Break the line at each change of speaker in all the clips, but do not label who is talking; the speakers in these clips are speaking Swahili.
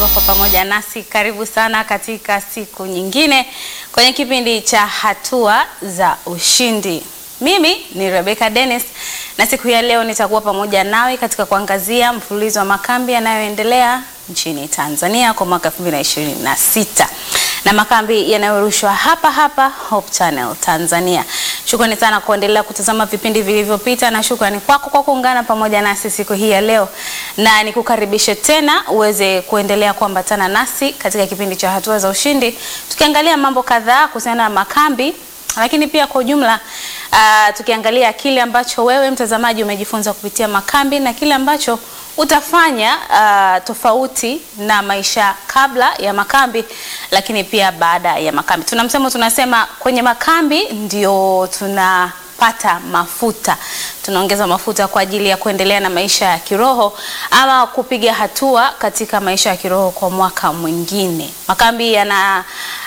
kwa pamoja nasi. Karibu sana katika siku nyingine kwenye kipindi cha hatua za ushindi. Mimi ni Rebecca Dennis na siku ya leo nitakuwa pamoja nawe katika kuangazia mfululizo wa makambi yanayoendelea nchini Tanzania kwa mwaka 2026 na makambi yanayorushwa hapa hapa Hope Channel Tanzania. Shukrani sana kuendelea kutazama vipindi vilivyopita na shukrani kwako kwa kuungana pamoja nasi siku hii ya leo, na nikukaribishe tena uweze kuendelea kuambatana nasi katika kipindi cha hatua za ushindi, tukiangalia mambo kadhaa kuhusiana na makambi, lakini pia kwa ujumla uh, tukiangalia kile ambacho wewe mtazamaji umejifunza kupitia makambi na kile ambacho utafanya uh, tofauti na maisha kabla ya makambi, lakini pia baada ya makambi. Tuna msemo tunasema, kwenye makambi ndio tunapata mafuta, tunaongeza mafuta kwa ajili ya kuendelea na maisha ya kiroho ama kupiga hatua katika maisha ya kiroho kwa mwaka mwingine. Makambi yana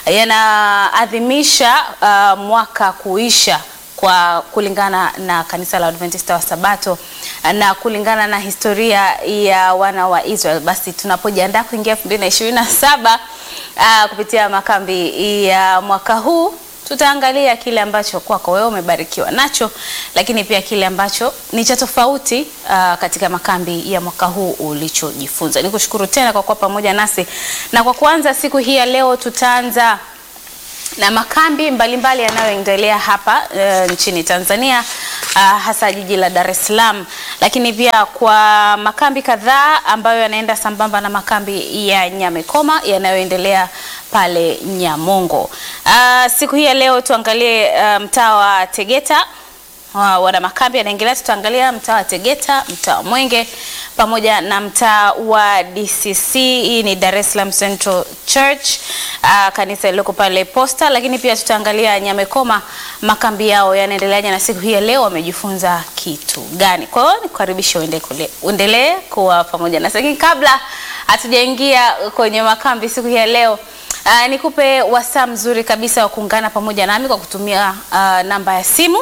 yanaadhimisha uh, mwaka kuisha kwa kulingana na kanisa la Adventista wa Sabato na kulingana na historia ya wana wa Israel. Basi tunapojiandaa kuingia 2027 uh, kupitia makambi ya mwaka huu tutaangalia kile ambacho kwako wewe umebarikiwa nacho, lakini pia kile ambacho ni cha tofauti uh, katika makambi ya mwaka huu ulichojifunza. Nikushukuru tena kwa kuwa pamoja nasi, na kwa kuanza siku hii ya leo tutaanza na makambi mbalimbali yanayoendelea hapa uh, nchini Tanzania uh, hasa jiji la Dar es Salaam, lakini pia kwa makambi kadhaa ambayo yanaenda sambamba na makambi ya Nyamekoma yanayoendelea pale Nyamongo. Uh, siku hii ya leo tuangalie uh, mtaa wa Tegeta uh, wana makambi yanaendelea. Tutaangalia mtaa wa Tegeta, mtaa wa Mwenge pamoja na mtaa wa DCC. Hii ni Dar es Salaam Central Church, uh, kanisa lililoko pale Posta, lakini pia tutaangalia Nyamekoma, makambi yao yanaendeleaje na siku hii ya leo wamejifunza kitu gani. Kwa hiyo nikukaribisha uendelee kuwa pamoja nasi, lakini kabla hatujaingia kwenye makambi siku hii ya leo uh, nikupe wasaa mzuri kabisa wa kuungana pamoja nami kwa kutumia uh, namba ya simu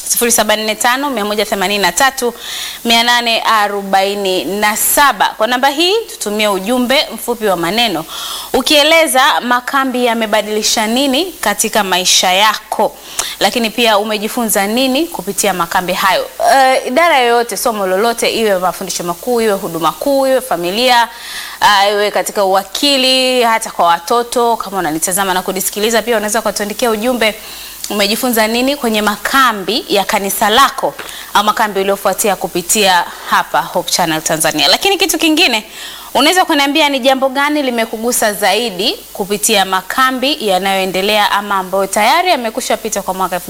0745 183 847. Kwa namba hii tutumie ujumbe mfupi wa maneno ukieleza makambi yamebadilisha nini katika maisha yako, lakini pia umejifunza nini kupitia makambi hayo. Uh, idara yoyote, somo lolote, iwe mafundisho makuu, iwe huduma kuu, iwe familia uh, iwe katika uwakili, hata kwa watoto. Kama unanitazama na kunisikiliza, pia unaweza kutuandikia ujumbe umejifunza nini kwenye makambi ya kanisa lako au makambi uliofuatia kupitia hapa Hope Channel Tanzania. Lakini kitu kingine unaweza kuniambia ni jambo gani limekugusa zaidi kupitia makambi yanayoendelea ama ambayo tayari yamekusha pita kwa mwaka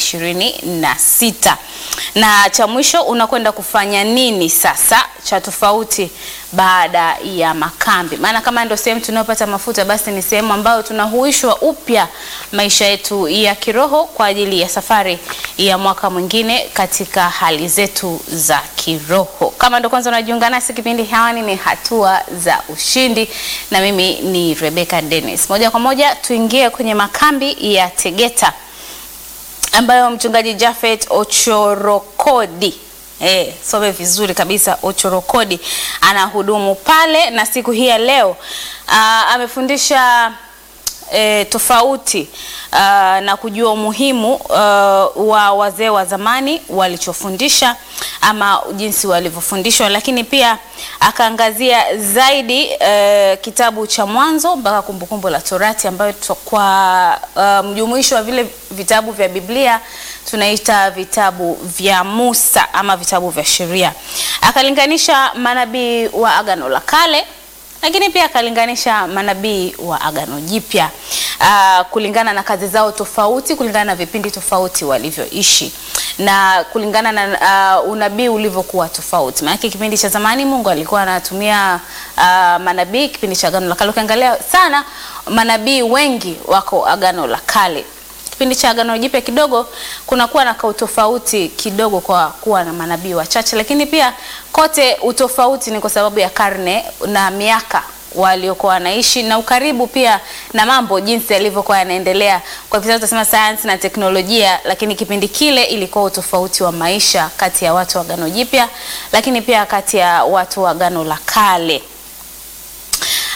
2026. Na cha mwisho unakwenda kufanya nini sasa cha tofauti baada ya makambi? Maana kama ndio sehemu tunayopata mafuta, basi ni sehemu ambayo tunahuishwa upya maisha yetu ya kiroho kwa ajili ya safari ya mwaka mwingine katika hali zetu za kiroho. Kama ndio kwanza unajiunga nasi, kipindi hewani ni hatua za ushindi, na mimi ni Rebecca Dennis. Moja kwa moja tuingie kwenye makambi ya Tegeta ambayo mchungaji Jafet Ochorokodi Eh, some vizuri kabisa Ochorokodi anahudumu pale, na siku hii ya leo uh, amefundisha E, tofauti uh, na kujua umuhimu uh, wa wazee wa zamani walichofundisha ama jinsi walivyofundishwa, lakini pia akaangazia zaidi uh, kitabu cha Mwanzo mpaka Kumbukumbu la Torati ambayo kwa uh, mjumuisho wa vile vitabu vya Biblia tunaita vitabu vya Musa ama vitabu vya sheria. Akalinganisha manabii wa Agano la Kale lakini pia akalinganisha manabii wa Agano Jipya uh, kulingana na kazi zao tofauti, kulingana na vipindi tofauti walivyoishi na kulingana na uh, unabii ulivyokuwa tofauti. Maana kipindi cha zamani Mungu alikuwa anatumia uh, manabii, kipindi cha Agano la Kale ukiangalia sana manabii wengi wako Agano la Kale. Kipindi cha Agano Jipya kidogo kunakuwa na kautofauti kidogo kwa kuwa na manabii wachache, lakini pia kote utofauti ni kwa sababu ya karne na miaka waliokuwa wanaishi na ukaribu pia na mambo jinsi yalivyokuwa yanaendelea. Kwa hivyo tunasema sayansi na teknolojia, lakini kipindi kile ilikuwa utofauti wa maisha kati ya watu wa Agano Jipya, lakini pia kati ya watu wa Agano la Kale.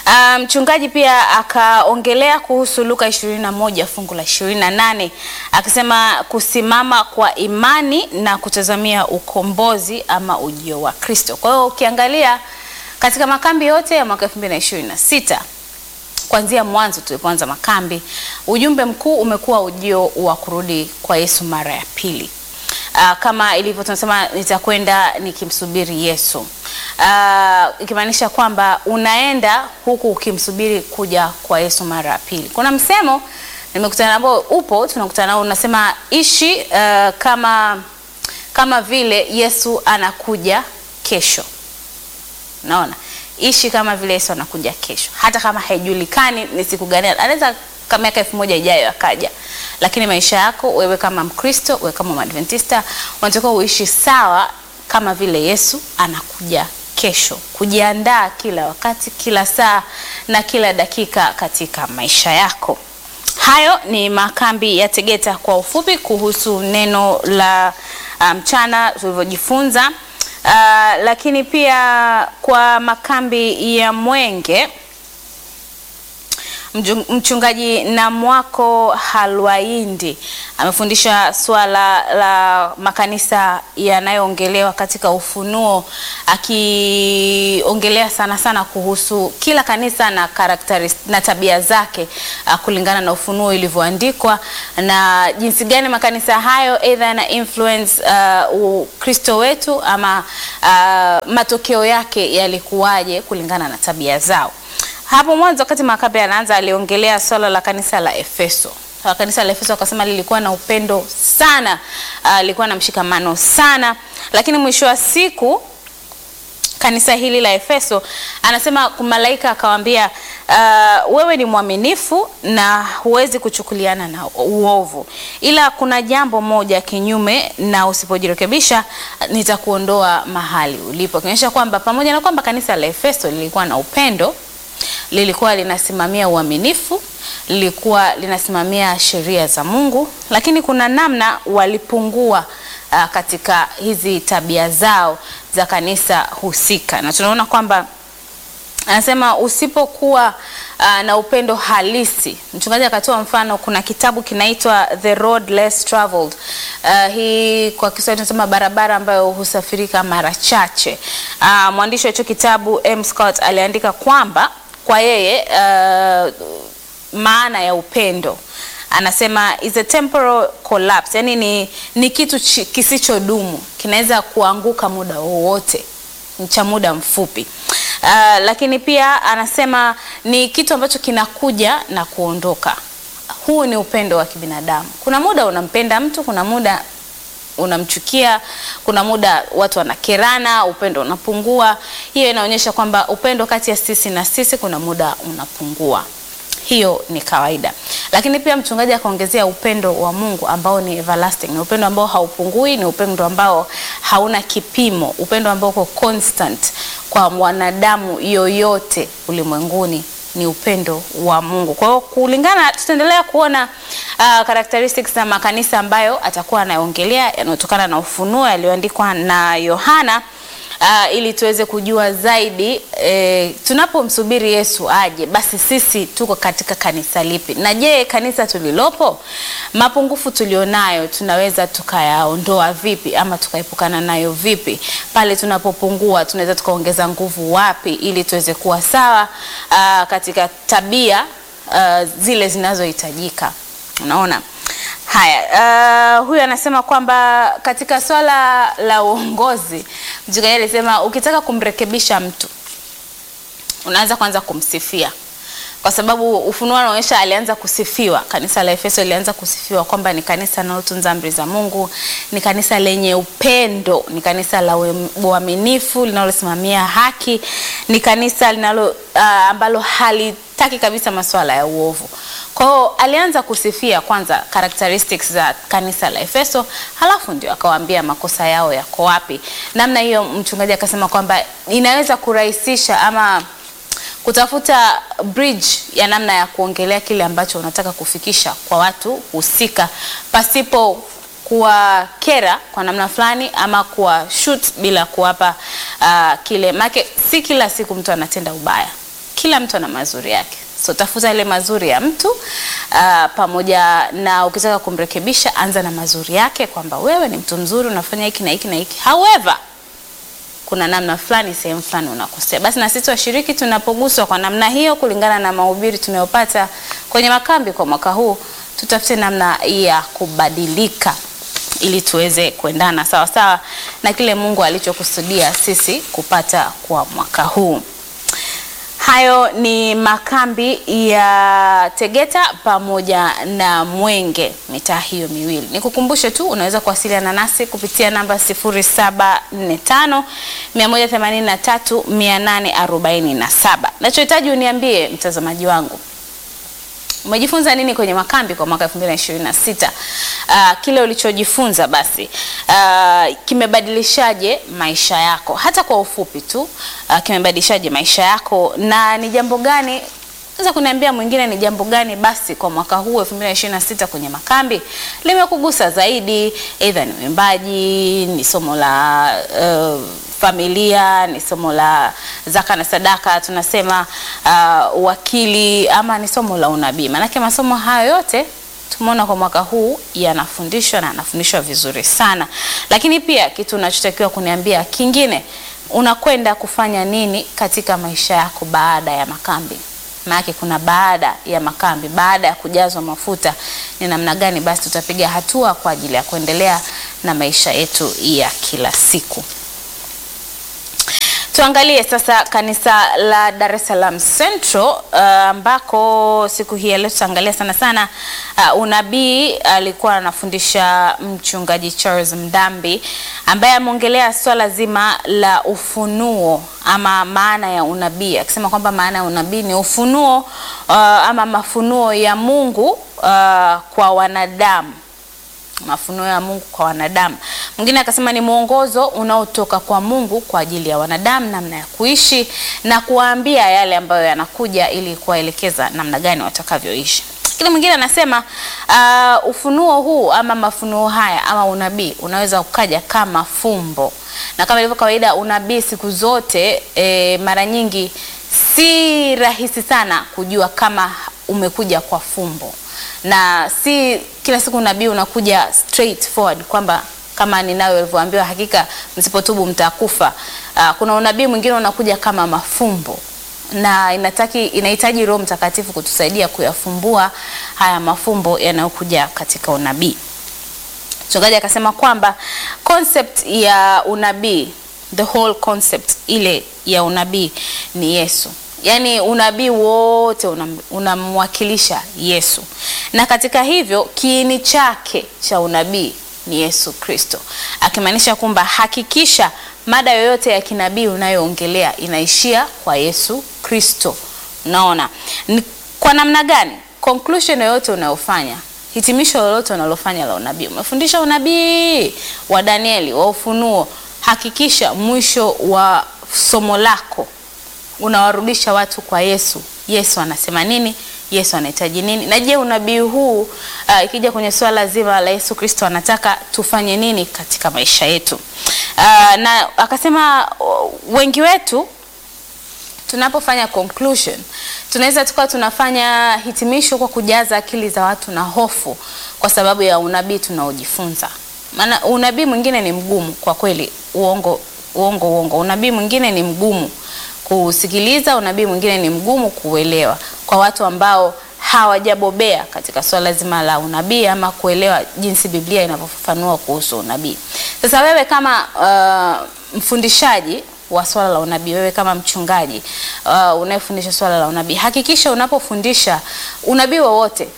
Ah, Mchungaji pia akaongelea kuhusu Luka 21 fungu la 28 akisema kusimama kwa imani na kutazamia ukombozi ama ujio wa Kristo. Kwa hiyo ukiangalia katika makambi yote ya mwaka 2026 kuanzia mwanzo tulipoanza makambi, ujumbe mkuu umekuwa ujio wa kurudi kwa Yesu mara ya pili. Uh, kama ilivyo tunasema nitakwenda nikimsubiri Yesu. Uh, ikimaanisha kwamba unaenda huku ukimsubiri kuja kwa Yesu mara ya pili. Kuna msemo nimekutana nao upo, tunakutana nao unasema ishi uh, kama kama vile Yesu anakuja kesho. Naona ishi kama vile Yesu anakuja kesho, hata kama haijulikani ni siku gani, anaweza kama miaka elfu moja ijayo akaja, lakini maisha yako wewe kama Mkristo, wewe kama Mwadventista, unatakiwa uishi sawa kama vile Yesu anakuja kesho, kujiandaa kila wakati, kila saa na kila dakika katika maisha yako. Hayo ni makambi ya Tegeta kwa ufupi kuhusu neno la mchana um, tulivyojifunza. Uh, lakini pia kwa makambi ya Mwenge mchungaji Namwako Halwaindi amefundisha swala la makanisa yanayoongelewa katika Ufunuo, akiongelea sana sana kuhusu kila kanisa na characteristics na tabia zake uh, kulingana na Ufunuo ilivyoandikwa na jinsi gani makanisa hayo either na influence uh, Ukristo wetu ama uh, matokeo yake yalikuwaje kulingana na tabia zao. Hapo mwanzo wakati Makabe anaanza aliongelea swala la kanisa la Efeso. Kwa kanisa la Efeso akasema lilikuwa na upendo sana, uh, lilikuwa na mshikamano sana, lakini mwisho wa siku kanisa hili la Efeso anasema malaika akawaambia, uh, wewe ni mwaminifu na huwezi kuchukuliana na uovu, ila kuna jambo moja kinyume, na usipojirekebisha nitakuondoa mahali ulipo. Kionyesha kwamba pamoja na kwamba kanisa la Efeso lilikuwa na upendo lilikuwa linasimamia uaminifu, lilikuwa linasimamia sheria za Mungu, lakini kuna namna walipungua uh, katika hizi tabia zao za kanisa husika, na tunaona kwamba anasema usipokuwa uh, na upendo halisi. Mchungaji akatoa mfano, kuna kitabu kinaitwa The Road Less Traveled. Uh, hii kwa Kiswahili tunasema barabara ambayo husafirika mara chache. Uh, mwandishi wa hicho kitabu M. Scott aliandika kwamba kwa yeye uh, maana ya upendo anasema is a temporal collapse, yani ni, ni kitu kisichodumu, kinaweza kuanguka muda wowote, cha muda mfupi. Uh, lakini pia anasema ni kitu ambacho kinakuja na kuondoka. Huu ni upendo wa kibinadamu. Kuna muda unampenda mtu, kuna muda unamchukia, kuna muda watu wanakerana, upendo unapungua. Hiyo inaonyesha kwamba upendo kati ya sisi na sisi kuna muda unapungua. Hiyo ni kawaida, lakini pia mchungaji akaongezea upendo wa Mungu ambao ni everlasting, ni upendo ambao haupungui, ni upendo ambao hauna kipimo, upendo ambao uko constant kwa mwanadamu yoyote ulimwenguni ni upendo wa Mungu. Kwa hiyo kulingana, tutaendelea kuona uh, characteristics za makanisa ambayo atakuwa anaongelea yanayotokana na ufunuo yaliyoandikwa na Yohana. Uh, ili tuweze kujua zaidi eh, tunapomsubiri Yesu aje, basi sisi tuko katika kanisa lipi? Na je, kanisa tulilopo, mapungufu tulionayo tunaweza tukayaondoa vipi ama tukaepukana nayo vipi? Pale tunapopungua tunaweza tukaongeza nguvu wapi ili tuweze kuwa sawa uh, katika tabia uh, zile zinazohitajika. Unaona? Haya, uh, huyu anasema kwamba katika swala la uongozi, mchungaji alisema ukitaka kumrekebisha mtu unaanza kwanza kumsifia, kwa sababu Ufunuo unaonyesha alianza kusifiwa. Kanisa la Efeso lilianza kusifiwa kwamba ni kanisa linalotunza amri za Mungu, ni kanisa lenye upendo, ni kanisa la uaminifu linalosimamia haki, ni kanisa linalo uh, ambalo halitaki kabisa masuala ya uovu. Kwa hiyo alianza kusifia kwanza characteristics za kanisa la Efeso, halafu ndio akawaambia makosa yao yako wapi. Namna hiyo mchungaji akasema kwamba inaweza kurahisisha ama kutafuta bridge ya namna ya kuongelea kile ambacho unataka kufikisha kwa watu husika pasipo kuwakera kwa namna fulani ama kuwa shoot bila kuwapa uh, kile make, si kila siku mtu anatenda ubaya kila mtu ana mazuri yake. So tafuta ile mazuri ya mtu uh, pamoja na ukitaka kumrekebisha, anza na mazuri yake, kwamba wewe ni mtu mzuri, unafanya hiki na hiki na hiki. However, kuna namna fulani, sehemu fulani unakosea. Basi na sisi washiriki tunapoguswa kwa namna hiyo, kulingana na mahubiri tunayopata kwenye makambi kwa mwaka huu, tutafute namna ya kubadilika ili tuweze kuendana sawa sawa na kile Mungu alichokusudia sisi kupata kwa mwaka huu. Hayo ni makambi ya Tegeta pamoja na Mwenge, mitaa hiyo miwili. Nikukumbushe tu unaweza kuwasiliana nasi kupitia namba 0745 183 847. Nachohitaji uniambie mtazamaji wangu umejifunza nini kwenye makambi kwa mwaka 2026? Uh, kile ulichojifunza basi uh, kimebadilishaje maisha yako, hata kwa ufupi tu uh, kimebadilishaje maisha yako, na ni jambo gani unaweza kuniambia mwingine ni jambo gani basi kwa mwaka huu 2026 kwenye makambi limekugusa zaidi, aidha ni uimbaji, ni somo la uh, familia, ni somo la zaka na sadaka, tunasema uh, wakili, ama ni somo la unabii. Maanake masomo hayo yote tumeona kwa mwaka huu yanafundishwa na yanafundishwa vizuri sana, lakini pia kitu unachotakiwa kuniambia kingine, unakwenda kufanya nini katika maisha yako baada ya makambi? Maanake kuna baada ya makambi, baada ya kujazwa mafuta, ni namna gani basi tutapiga hatua kwa ajili ya kuendelea na maisha yetu ya kila siku. Tuangalie sasa kanisa la Dar es Salaam Central ambako uh, siku hii leo tutaangalia sana sana uh, unabii. Alikuwa anafundisha mchungaji Charles Mdambi ambaye ameongelea swala zima la ufunuo ama maana ya unabii, akisema kwamba maana ya unabii ni ufunuo uh, ama mafunuo ya Mungu uh, kwa wanadamu mafunuo ya Mungu kwa wanadamu. Mwingine akasema ni mwongozo unaotoka kwa Mungu kwa ajili ya wanadamu, namna ya kuishi na kuwaambia yale ambayo yanakuja ili kuwaelekeza namna gani watakavyoishi. Lakini mwingine anasema uh, ufunuo huu ama mafunuo haya ama unabii unaweza ukaja kama fumbo, na kama ilivyo kawaida unabii siku zote e, mara nyingi si rahisi sana kujua kama umekuja kwa fumbo na si kila siku unabii unakuja straight forward kwamba kama ninawe ulivyoambiwa hakika msipotubu mtakufa. Uh, kuna unabii mwingine unakuja kama mafumbo na inataki inahitaji Roho Mtakatifu kutusaidia kuyafumbua haya mafumbo yanayokuja katika unabii. Mchungaji akasema kwamba concept ya unabii, the whole concept ile ya unabii ni Yesu. Yaani unabii wote unamwakilisha una Yesu, na katika hivyo kiini chake cha unabii ni Yesu Kristo, akimaanisha kwamba hakikisha mada yoyote ya kinabii unayoongelea inaishia kwa Yesu Kristo. Unaona ni kwa namna gani? Conclusion yoyote unayofanya, hitimisho lolote unalofanya la unabii, umefundisha unabii wa Danieli wa Ufunuo, hakikisha mwisho wa somo lako unawarudisha watu kwa Yesu. Yesu anasema nini? Yesu anahitaji nini? Na je, unabii huu uh, ikija kwenye swala zima la Yesu Kristo anataka tufanye nini katika maisha yetu? Uh, na akasema uh, wengi wetu tunapofanya conclusion tunaweza tukawa tunafanya hitimisho kwa kujaza akili za watu na hofu kwa sababu ya unabii tunaojifunza. Maana unabii mwingine ni mgumu kwa kweli, uongo uongo uongo. Unabii mwingine ni mgumu kusikiliza, unabii mwingine ni mgumu kuelewa kwa watu ambao hawajabobea katika swala zima la unabii ama kuelewa jinsi Biblia inavyofafanua kuhusu unabii. Sasa wewe kama uh, mfundishaji wa swala la unabii, wewe kama mchungaji uh, unayefundisha swala la unabii, hakikisha unapofundisha unabii wowote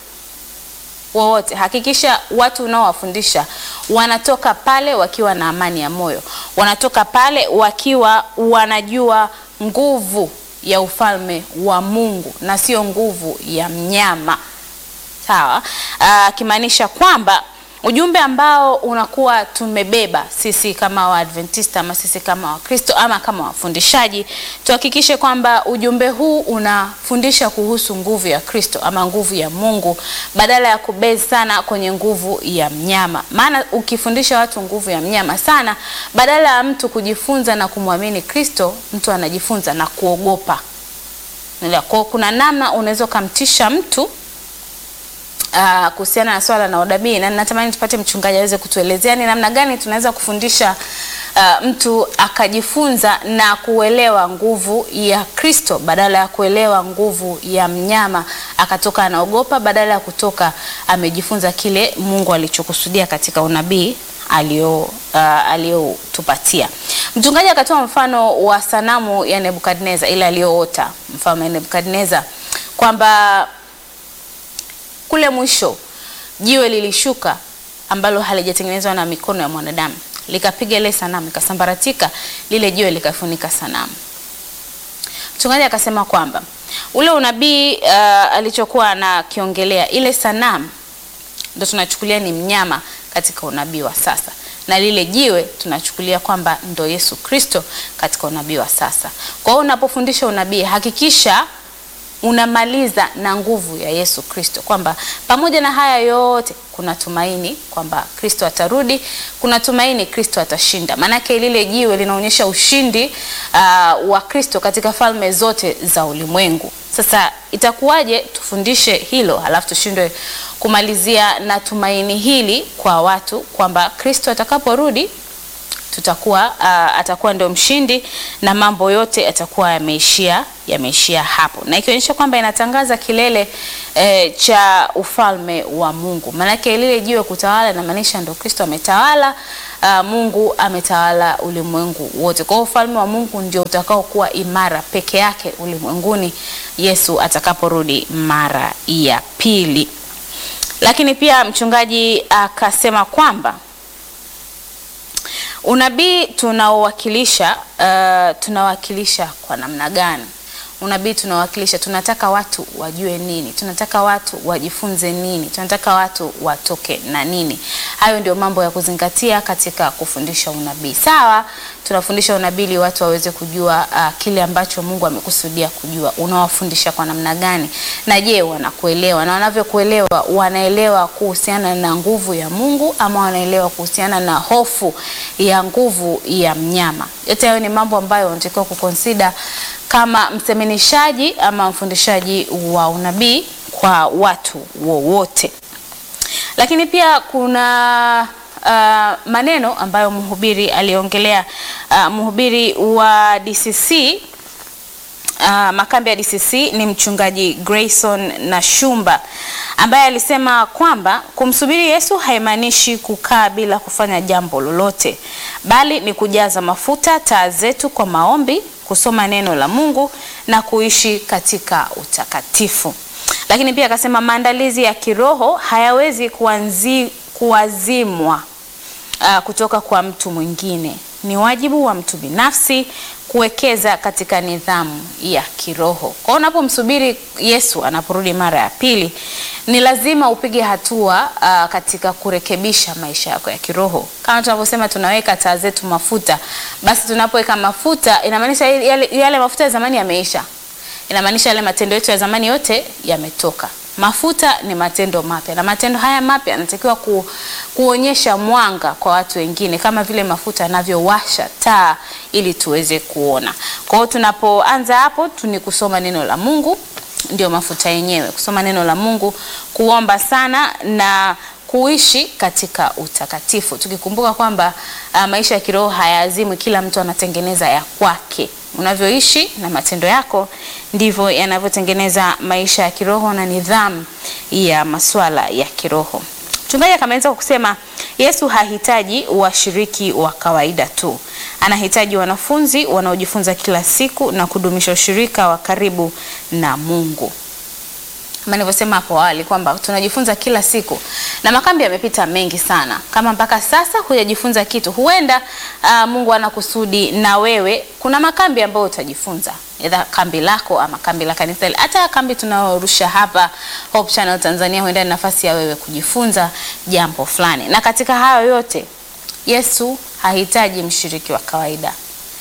wowote, hakikisha watu unaowafundisha wanatoka pale wakiwa na amani ya moyo, wanatoka pale wakiwa wanajua nguvu ya ufalme wa Mungu na sio nguvu ya mnyama. Sawa, akimaanisha kwamba ujumbe ambao unakuwa tumebeba sisi kama Waadventista ama sisi kama Wakristo ama kama wafundishaji, tuhakikishe kwamba ujumbe huu unafundisha kuhusu nguvu ya Kristo ama nguvu ya Mungu badala ya kubezi sana kwenye nguvu ya mnyama. Maana ukifundisha watu nguvu ya mnyama sana, badala ya mtu kujifunza na kumwamini Kristo, mtu anajifunza na kuogopa Unaelewa? Kwa kuna namna unaweza ukamtisha mtu uh, kuhusiana na swala la unabii, na natamani tupate mchungaji aweze kutuelezea ni namna gani tunaweza kufundisha uh, mtu akajifunza na kuelewa nguvu ya Kristo badala ya kuelewa nguvu ya mnyama, akatoka anaogopa badala ya kutoka amejifunza kile Mungu alichokusudia katika unabii alio uh, aliotupatia. Mchungaji akatoa mfano wa sanamu ya Nebukadneza ile aliyoota mfalme Nebukadneza kwamba kule mwisho jiwe lilishuka ambalo halijatengenezwa na mikono ya mwanadamu likapiga ile sanamu ikasambaratika, lile jiwe likafunika sanamu. Mchungaji akasema kwamba ule unabii uh, alichokuwa anakiongelea ile sanamu ndo tunachukulia ni mnyama katika unabii wa sasa, na lile jiwe tunachukulia kwamba ndo Yesu Kristo katika unabii wa sasa. Kwa hiyo unapofundisha unabii hakikisha unamaliza na nguvu ya Yesu Kristo, kwamba pamoja na haya yote kuna tumaini kwamba Kristo atarudi, kuna tumaini Kristo atashinda. Maanake lile jiwe linaonyesha ushindi uh, wa Kristo katika falme zote za ulimwengu. Sasa itakuwaje tufundishe hilo halafu tushindwe kumalizia na tumaini hili kwa watu kwamba Kristo atakaporudi tutakuwa uh, atakuwa ndio mshindi na mambo yote yatakuwa yameishia yameishia hapo, na ikionyesha kwamba inatangaza kilele eh, cha ufalme wa Mungu. Maanake lile jiwe kutawala inamaanisha ndio Kristo ametawala, uh, Mungu ametawala ulimwengu wote. Kwa hiyo ufalme wa Mungu ndio utakao kuwa imara peke yake ulimwenguni Yesu atakaporudi mara ya pili. Lakini pia mchungaji akasema kwamba unabii tunaowakilisha uh, tunawakilisha kwa namna gani? Unabii tunawakilisha, tunataka watu wajue nini? Tunataka watu wajifunze nini? Tunataka watu watoke na nini? Hayo ndio mambo ya kuzingatia katika kufundisha unabii. Sawa, tunafundisha unabii ili watu waweze kujua uh, kile ambacho Mungu amekusudia kujua. Unawafundisha kwa namna gani? Na je, wanakuelewa? Na wanavyokuelewa, wanaelewa kuhusiana na nguvu ya Mungu ama wanaelewa kuhusiana na hofu ya nguvu ya mnyama? Yote hayo ni mambo ambayo unatakiwa kukonsida kama mseminishaji ama mfundishaji wa unabii kwa watu wowote. Lakini pia kuna uh, maneno ambayo mhubiri aliongelea, uh, mhubiri wa DCC uh, makambi ya DCC ni mchungaji Grayson Nashumba ambaye alisema kwamba kumsubiri Yesu haimaanishi kukaa bila kufanya jambo lolote, bali ni kujaza mafuta taa zetu kwa maombi, kusoma neno la Mungu na kuishi katika utakatifu. Lakini pia akasema maandalizi ya kiroho hayawezi kuanzi, kuazimwa uh, kutoka kwa mtu mwingine. Ni wajibu wa mtu binafsi kuwekeza katika nidhamu ya kiroho. Kwa hiyo unapomsubiri Yesu anaporudi mara ya pili, ni lazima upige hatua uh, katika kurekebisha maisha yako ya kiroho. Kama tunavyosema tunaweka taa zetu mafuta, basi tunapoweka mafuta inamaanisha yale, yale mafuta ya zamani yameisha. Inamaanisha yale matendo yetu ya zamani yote yametoka. Mafuta ni matendo mapya na matendo haya mapya yanatakiwa ku, kuonyesha mwanga kwa watu wengine, kama vile mafuta yanavyowasha taa ili tuweze kuona. Kwa hiyo tunapoanza hapo tu ni kusoma neno la Mungu, ndio mafuta yenyewe, kusoma neno la Mungu, kuomba sana na kuishi katika utakatifu, tukikumbuka kwamba uh, maisha ya kiroho hayaazimwi, kila mtu anatengeneza ya kwake. Unavyoishi na matendo yako ndivyo yanavyotengeneza maisha ya kiroho na nidhamu ya masuala ya kiroho. Mchungaji akamaliza kwa kusema Yesu hahitaji washiriki wa kawaida tu, anahitaji wanafunzi wanaojifunza kila siku na kudumisha ushirika wa karibu na Mungu. Kama nilivyosema hapo awali kwamba tunajifunza kila siku na makambi yamepita mengi sana. Kama mpaka sasa hujajifunza kitu, huenda uh, Mungu ana kusudi na wewe. Kuna makambi ambayo utajifunza, either kambi lako ama kambi la kanisa, hata kambi tunaorusha hapa Hope Channel Tanzania, huenda ni nafasi ya wewe kujifunza jambo fulani. Na katika hayo yote, Yesu hahitaji mshiriki wa kawaida.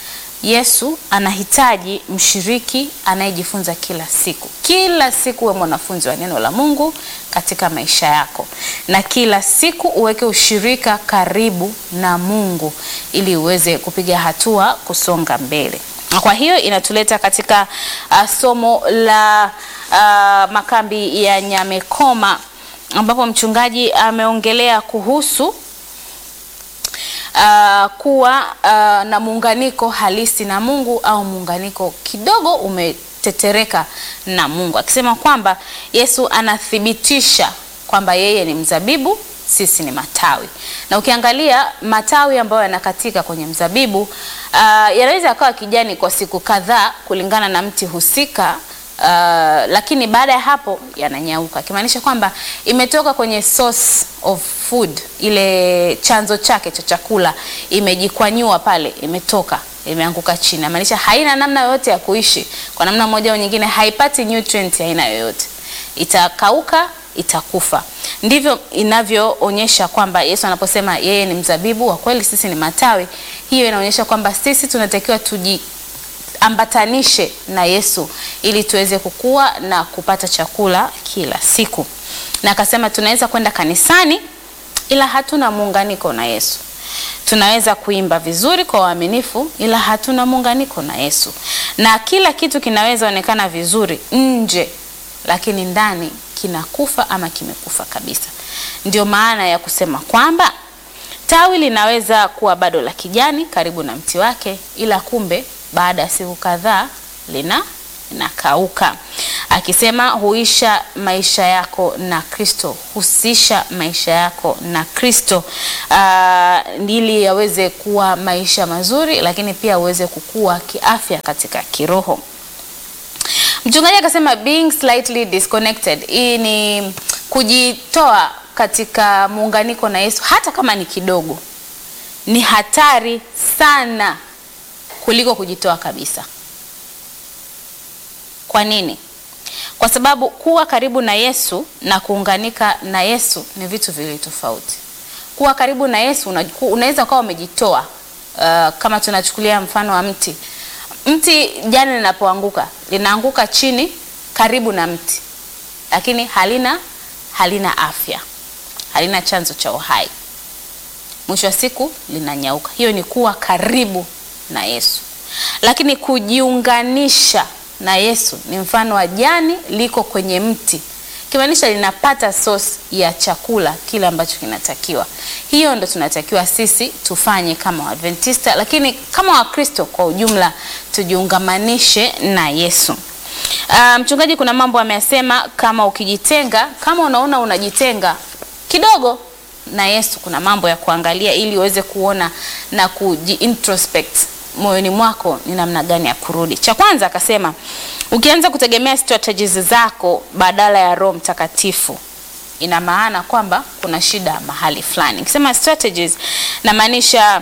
Yesu anahitaji mshiriki anayejifunza kila siku. Kila siku uwe mwanafunzi wa neno la Mungu katika maisha yako, na kila siku uweke ushirika karibu na Mungu ili uweze kupiga hatua kusonga mbele. Kwa hiyo inatuleta katika uh, somo la uh, makambi ya Nyamekoma ambapo mchungaji ameongelea kuhusu uh, kuwa uh, na muunganiko halisi na Mungu au muunganiko kidogo umetetereka na Mungu, akisema kwamba Yesu anathibitisha kwamba yeye ni mzabibu, sisi ni matawi. Na ukiangalia matawi ambayo yanakatika kwenye mzabibu uh, yanaweza yakawa kijani kwa siku kadhaa kulingana na mti husika. Uh, lakini baada ya hapo yananyauka, ikimaanisha kwamba imetoka kwenye source of food, ile chanzo chake cha chakula, imejikwanyua pale, imetoka imeanguka chini, inamaanisha haina namna yoyote ya kuishi. Kwa namna moja au nyingine, haipati nutrient aina yoyote, itakauka, itakufa. Ndivyo inavyoonyesha kwamba Yesu anaposema yeye ni mzabibu wa kweli, sisi ni matawi, hiyo inaonyesha kwamba sisi tunatakiwa tuji ambatanishe na Yesu ili tuweze kukua na kupata chakula kila siku. Na akasema tunaweza kwenda kanisani ila hatuna muunganiko na Yesu. Tunaweza kuimba vizuri kwa uaminifu ila hatuna muunganiko na Yesu. Na kila kitu kinaweza onekana vizuri nje lakini ndani kinakufa ama kimekufa kabisa. Ndio maana ya kusema kwamba tawi linaweza kuwa bado la kijani karibu na mti wake ila kumbe baada ya siku kadhaa lina linakauka, akisema huisha maisha yako na Kristo, husisha maisha yako na Kristo uh, ili yaweze kuwa maisha mazuri, lakini pia uweze kukua kiafya katika kiroho. Mchungaji akasema being slightly disconnected, hii ni kujitoa katika muunganiko na Yesu, hata kama ni kidogo, ni hatari sana kuliko kujitoa kabisa. Kwa nini? Kwa sababu kuwa karibu na Yesu na kuunganika na Yesu ni vitu viwili tofauti. Kuwa karibu na Yesu unaweza ukawa umejitoa. Uh, kama tunachukulia mfano wa mti, mti jani linapoanguka linaanguka chini karibu na mti, lakini halina halina afya, halina chanzo cha uhai, mwisho wa siku linanyauka. Hiyo ni kuwa karibu na Yesu. Lakini kujiunganisha na Yesu ni mfano wa jani liko kwenye mti, kimaanisha linapata source ya chakula kile ambacho kinatakiwa. Hiyo ndo tunatakiwa sisi tufanye kama Waadventista, lakini kama Wakristo kwa ujumla tujiungamanishe na Yesu. Uh, mchungaji kuna mambo ameyasema, kama ukijitenga, kama unaona unajitenga kidogo na Yesu, kuna mambo ya kuangalia ili uweze kuona na kuji-introspect moyoni mwako ni namna gani ya kurudi. Cha kwanza akasema, ukianza kutegemea strategies zako badala ya Roho Mtakatifu, ina maana kwamba kuna shida mahali fulani. Nikisema strategies namaanisha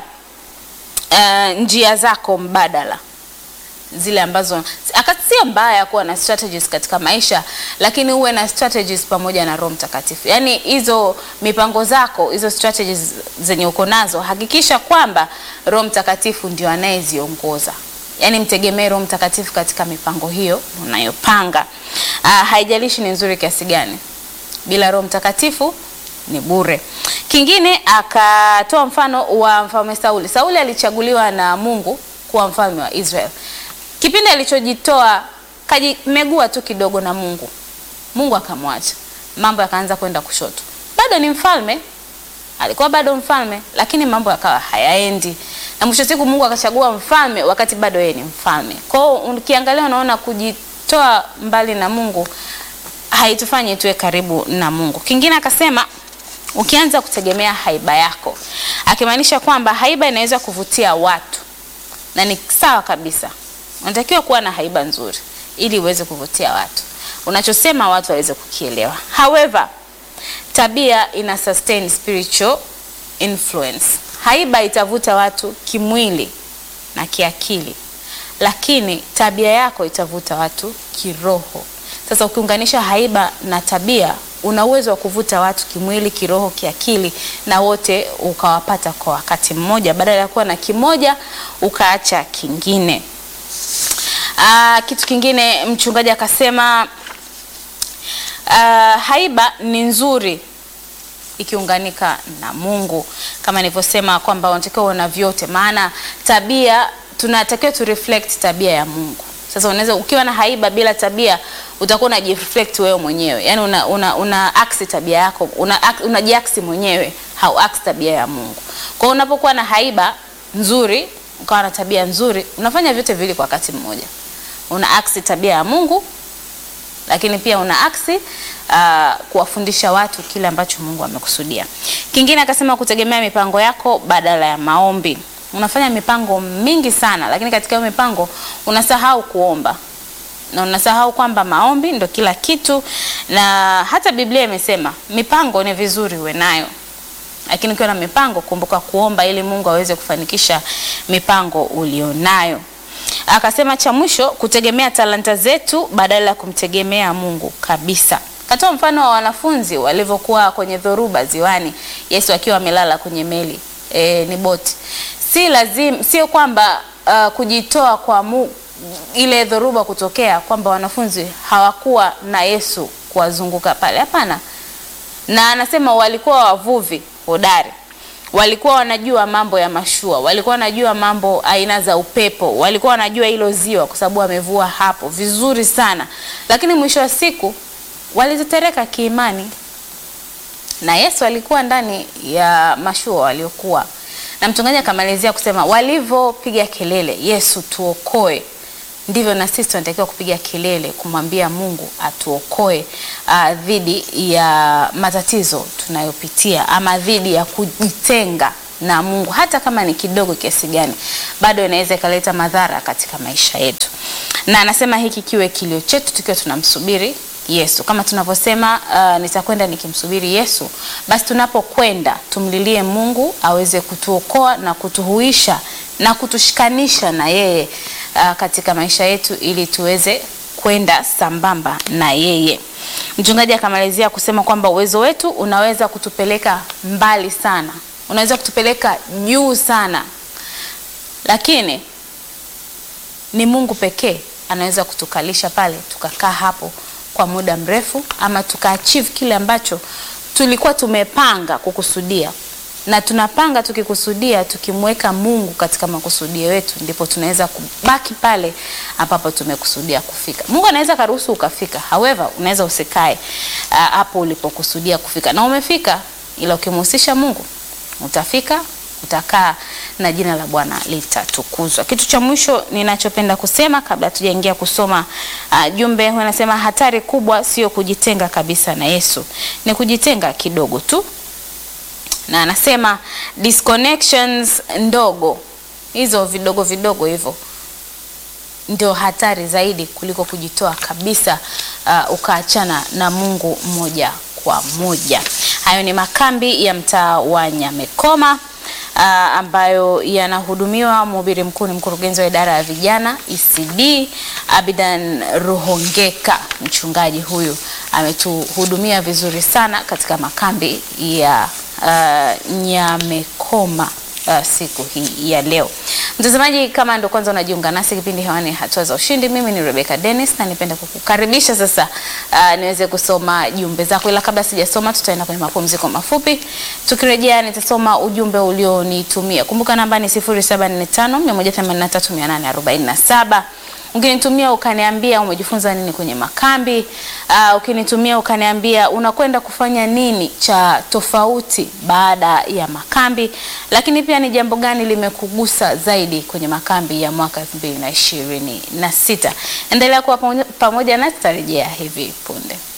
uh, njia zako mbadala zile ambazo sio mbaya kuwa na strategies katika maisha, lakini uwe na strategies pamoja na Roho Mtakatifu. Yaani hizo mipango zako, hizo strategies zenye uko nazo, hakikisha kwamba Roho Mtakatifu ndio anayeziongoza. Yaani mtegemee Roho Mtakatifu katika mipango hiyo unayopanga. Uh, haijalishi ni nzuri kiasi gani, bila Roho Mtakatifu ni bure. Kingine akatoa mfano wa mfalme Sauli. Sauli alichaguliwa na Mungu kuwa mfalme wa Israel. Kipindi alichojitoa kajimegua tu kidogo na Mungu, Mungu akamwacha, mambo yakaanza kwenda kushoto. Bado ni mfalme, alikuwa bado mfalme, lakini mambo yakawa hayaendi, na mwisho siku Mungu akachagua mfalme wakati bado yeye ni mfalme. Kwa hiyo ukiangalia, unaona kujitoa mbali na Mungu haitufanyi tuwe karibu na Mungu. Kingine akasema ukianza kutegemea haiba yako, akimaanisha kwamba haiba inaweza kuvutia watu na ni sawa kabisa. Unatakiwa kuwa na haiba nzuri ili uweze kuvutia watu, unachosema watu waweze kukielewa. However, tabia ina sustain spiritual influence. Haiba itavuta watu kimwili na kiakili, lakini tabia yako itavuta watu kiroho. Sasa ukiunganisha haiba na tabia, una uwezo wa kuvuta watu kimwili, kiroho, kiakili na wote ukawapata kwa wakati mmoja, badala ya kuwa na kimoja ukaacha kingine. Aa, kitu kingine mchungaji akasema aa, haiba ni nzuri ikiunganika na Mungu, kama nilivyosema kwamba unatakiwa uwe na vyote, maana tabia tunatakiwa tu reflect tabia ya Mungu. Sasa unaweza ukiwa na haiba bila tabia utakuwa unajireflect wewe mwenyewe, yaani una, una, una aksi tabia yako una, unajiaksi mwenyewe, hau aksi tabia ya Mungu. Kwa hiyo unapokuwa na haiba nzuri ukawa na tabia nzuri, unafanya vyote vile kwa wakati mmoja. Una aksi tabia ya Mungu, lakini pia una aksi uh, kuwafundisha watu kile ambacho Mungu amekusudia. Kingine akasema kutegemea mipango yako badala ya maombi. Unafanya mipango mingi sana, lakini katika hiyo mipango unasahau kuomba na unasahau kwamba maombi ndo kila kitu, na hata Biblia imesema mipango ni vizuri uwe nayo, lakini ukiwa na mipango kumbuka kuomba ili Mungu aweze kufanikisha mipango ulionayo. Akasema cha mwisho kutegemea talanta zetu badala ya kumtegemea Mungu kabisa. Katoa mfano wa wanafunzi walivyokuwa kwenye dhoruba ziwani, Yesu akiwa amelala kwenye meli e, ni boti. Si lazima, sio kwamba uh, kujitoa kwa mu, ile dhoruba kutokea kwamba wanafunzi hawakuwa na Yesu kuwazunguka pale, hapana. Na anasema walikuwa wavuvi hodari walikuwa wanajua mambo ya mashua, walikuwa wanajua mambo aina za upepo, walikuwa wanajua hilo ziwa kwa sababu wamevua hapo vizuri sana, lakini mwisho wa siku walitetereka kiimani, na Yesu alikuwa ndani ya mashua waliokuwa na. Mchungaji akamalizia kusema walivyopiga kelele, Yesu tuokoe, ndivyo na sisi tunatakiwa kupiga kelele kumwambia Mungu atuokoe uh, dhidi ya matatizo tunayopitia ama dhidi ya kujitenga na Mungu, hata kama ni kidogo kiasi gani, bado inaweza ikaleta madhara katika maisha yetu. Na anasema hiki kiwe kilio chetu tukiwa tunamsubiri Yesu, kama tunavyosema uh, nitakwenda nikimsubiri Yesu. Basi tunapokwenda tumlilie Mungu aweze kutuokoa na kutuhuisha na kutushikanisha na yeye uh, katika maisha yetu ili tuweze kwenda sambamba na yeye. Mchungaji akamalizia kusema kwamba uwezo wetu unaweza kutupeleka mbali sana, unaweza kutupeleka juu sana, lakini ni Mungu pekee anaweza kutukalisha pale tukakaa hapo kwa muda mrefu, ama tukaachieve kile ambacho tulikuwa tumepanga kukusudia na tunapanga tukikusudia, tukimweka Mungu katika makusudio yetu, ndipo tunaweza kubaki pale ambapo tumekusudia kufika. Mungu anaweza karuhusu ukafika, however unaweza usikae hapo uh, ulipokusudia kufika, na umefika, ila ukimhusisha Mungu utafika, utakaa na jina la Bwana litatukuzwa. Kitu cha mwisho ninachopenda kusema kabla tujaingia kusoma uh, jumbe, wanasema hatari kubwa sio kujitenga kabisa na Yesu, ni kujitenga kidogo tu na anasema disconnections ndogo hizo vidogo vidogo hivyo ndio hatari zaidi kuliko kujitoa kabisa, uh, ukaachana na Mungu moja kwa moja. Hayo ni makambi ya mtaa wa Nyamekoma uh, ambayo yanahudumiwa. Mhubiri mkuu ni mkurugenzi wa idara ya vijana ECD Abidan Ruhongeka. Mchungaji huyu ametuhudumia vizuri sana katika makambi ya Uh, Nyamekoma uh, siku hii ya leo. Mtazamaji, kama ndo kwanza unajiunga nasi, kipindi hewani hatua za ushindi. Mimi ni Rebecca Dennis na nipenda kukukaribisha sasa, uh, niweze kusoma jumbe zako, ila kabla sijasoma, tutaenda kwenye mapumziko mafupi. Tukirejea nitasoma ujumbe ulionitumia. Kumbuka namba ni 0745 183 847 Ukinitumia ukaniambia umejifunza nini kwenye makambi. Uh, ukinitumia ukaniambia unakwenda kufanya nini cha tofauti baada ya makambi, lakini pia ni jambo gani limekugusa zaidi kwenye makambi ya mwaka 2026. Endelea kuwa pamoja na tutarejea hivi punde.